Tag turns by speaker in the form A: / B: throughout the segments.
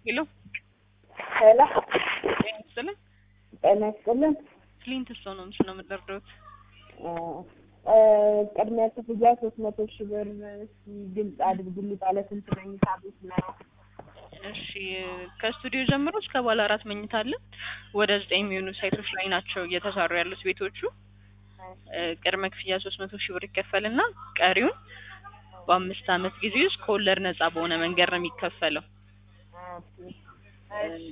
A: ሄሎ
B: ሄሎ
A: ጤና ይስጥልን።
B: ጤና ይስጥልን።
A: ክሊንት ሰው ነው ምስ ነው የምትደርደሩት?
B: ቅድሚያ ክፍያ ሶስት መቶ ሺህ ብር ግልጽ አድርጉልኝ። ባለ ስንት መኝታ ቤት ነው?
A: እሺ ከስቱዲዮ ጀምሮ እስከ ባለ አራት መኝታ አለ። ወደ ዘጠኝ የሚሆኑ ሳይቶች ላይ ናቸው እየተሰሩ ያሉት ቤቶቹ። እ ቅድመ ክፍያ ሶስት መቶ ሺህ ብር ይከፈልና ቀሪውን በአምስት ዓመት ጊዜ ውስጥ ከወለድ ነጻ በሆነ መንገድ ነው የሚከፈለው
B: እሺ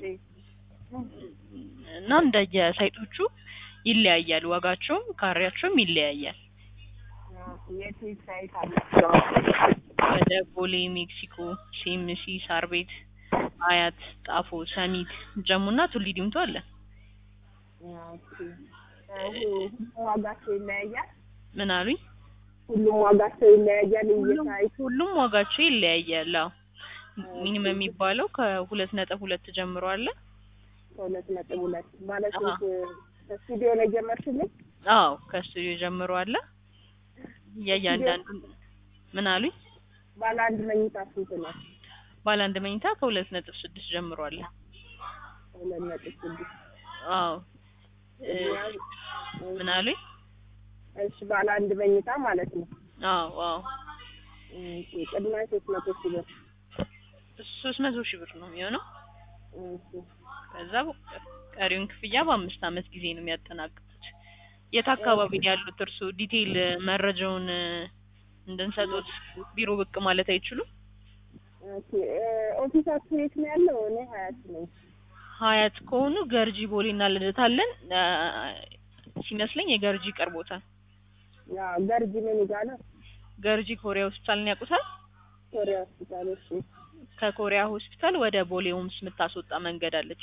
A: እና እንደየ ሳይቶቹ ይለያያል። ዋጋቸውም ካሬያቸውም ይለያያል።
B: የት የት ሳይት አላቸው?
A: ወደ ቦሌ፣ ሜክሲኮ፣ ሲኤምሲ፣ ሳር ቤት፣ አያት፣ ጣፎ፣ ሰሚት፣ ጀሙና ቱሊ ዲምቱ አለ።
B: ኦኬ። ሁሉም ዋጋቸው ይለያያል?
A: ምን አሉኝ?
B: ሁሉም ዋጋቸው ይለያያል እየሳይቱ
A: ሁሉም ዋጋቸው ይለያያል። አዎ ሚኒመም የሚባለው ከሁለት ነጥብ ሁለት ጀምሮ አለ።
B: ከሁለት ነጥብ ሁለት ማለት ስንት ከስቱዲዮ ላይ ጀመርሽልኝ?
A: አዎ ከስቱዲዮ ጀምሮ አለ። የእያንዳንዱ ምን አሉኝ?
B: ባለ አንድ መኝታ ስንት ነው?
A: ባለ አንድ መኝታ ከሁለት ነጥብ ስድስት ጀምሮ አለ።
B: ሁለት ነጥብ ስድስት
A: አዎ እ ምን አሉኝ?
B: እሺ ባለ አንድ መኝታ ማለት ነው።
A: አዎ አዎ
B: እሺ ቅድሚያ ሶስት መቶ ሺህ ብር
A: ሶስት መቶ ሺህ ብር ነው የሚሆነው።
B: እሺ
A: ከዛ ቀሪውን ክፍያ በአምስት ዓመት ጊዜ ነው የሚያጠናቅቁት። የት አካባቢ ነው ያሉት እርስዎ? ዲቴይል መረጃውን እንድንሰጡት ቢሮ ብቅ ማለት አይችሉም?
B: ኦኬ ኦፊሳችሁ የት ነው ያለው? እኔ ሀያት ነኝ።
A: ሀያት ከሆኑ ገርጂ ቦሌ እና ልደታ አለን። አ፣ ሲመስለኝ የገርጂ ቀርቦታል።
B: ያው ገርጂ ምን ይጋለ
A: ገርጂ ኮሪያ ሆስፒታልን ያውቁታል?
B: ኮሪያ ሆስፒታል። እሺ
A: ከኮሪያ ሆስፒታል ወደ ቦሌ ሆምስ የምታስወጣ መንገድ አለች።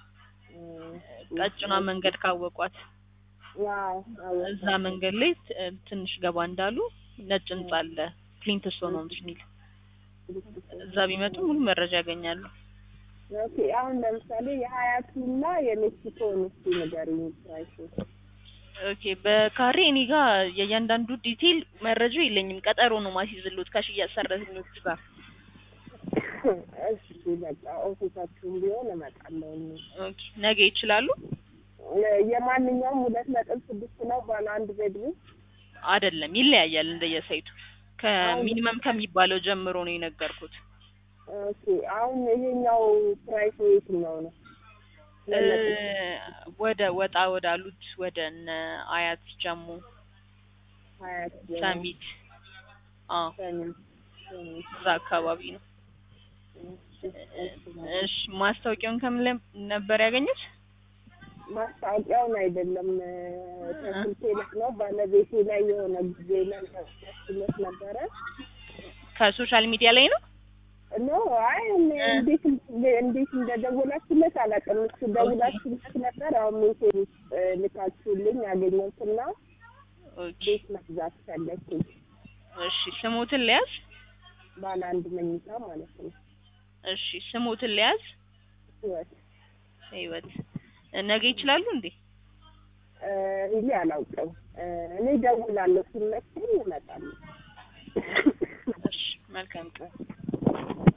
A: ቀጭኗ መንገድ ካወቋት
B: ያው
A: እዛ መንገድ ላይ ት- ትንሽ ገባ እንዳሉ ነጭ ህንጻ አለ ክሊንት ስቶን ሆምስ የሚል እዛ ቢመጡ ሙሉ መረጃ ያገኛሉ።
B: ኦኬ አሁን ለምሳሌ የሀያቱና የሜክሲኮን እስኪ ንገሪኝ ፕራይሱ።
A: ኦኬ በካሬ እኔ ጋር የእያንዳንዱ ዲቴይል መረጃው የለኝም። ቀጠሮ ነው ማስይዝሎት ከሽያጭ ሰራተኞቹ ጋር።
B: እሺ በቃ ኦፊሳችሁም ቢሆን እመጣለሁ። እኔ
A: ኦኬ ነገ ይችላሉ?
B: የማንኛውም ሁለት ነጥብ ስድስት ነው ባለ አንድ ቤድሩም
A: አይደለም ይለያያል እንደየሳይቱ። ከሚኒመም ከሚባለው ጀምሮ ነው የነገርኩት።
B: ኦኬ አሁን ይሄኛው ፕራይስ የትኛው ነው?
A: እ ወደ ወጣ ወዳሉት ወደ እነ አያት ጀሙ፣
B: ሀያት
A: ሰሚት አዎ
B: ሰሚት ሰሚት
A: እዛ አካባቢ ነው። እሺ ማስታወቂያውን ከምን ላይ ነበር ያገኙት?
B: ማስታወቂያውን አይደለም ከስልኬ ላይ ነው። ባለቤቴ ላይ የሆነ ጊዜ ላይ ያስለት ነበረ።
A: ከሶሻል ሚዲያ ላይ ነው።
B: ኖ አይ እኔ እንዴት እንዴት እንደደወላችሁለት አላውቅም። እሱ ደውላችሁለት ነበር። አሁን ሜሴጅ ውስጥ ልካችሁልኝ ያገኘሁትና
A: ኦኬ
B: ቤት መግዛት ፈለግኩኝ።
A: እሺ ስሙትን ሊያዝ
B: ባለ አንድ መኝታ ማለት ነው።
A: እሺ ስሙትን ሊያዝ
B: ህይወት
A: ህይወት ነገ ይችላሉ እንዴ?
B: ይሄ አላውቅም። እኔ ደውላለሁ ሲመቸኝ እመጣለሁ።
A: እሺ መልካም ቀን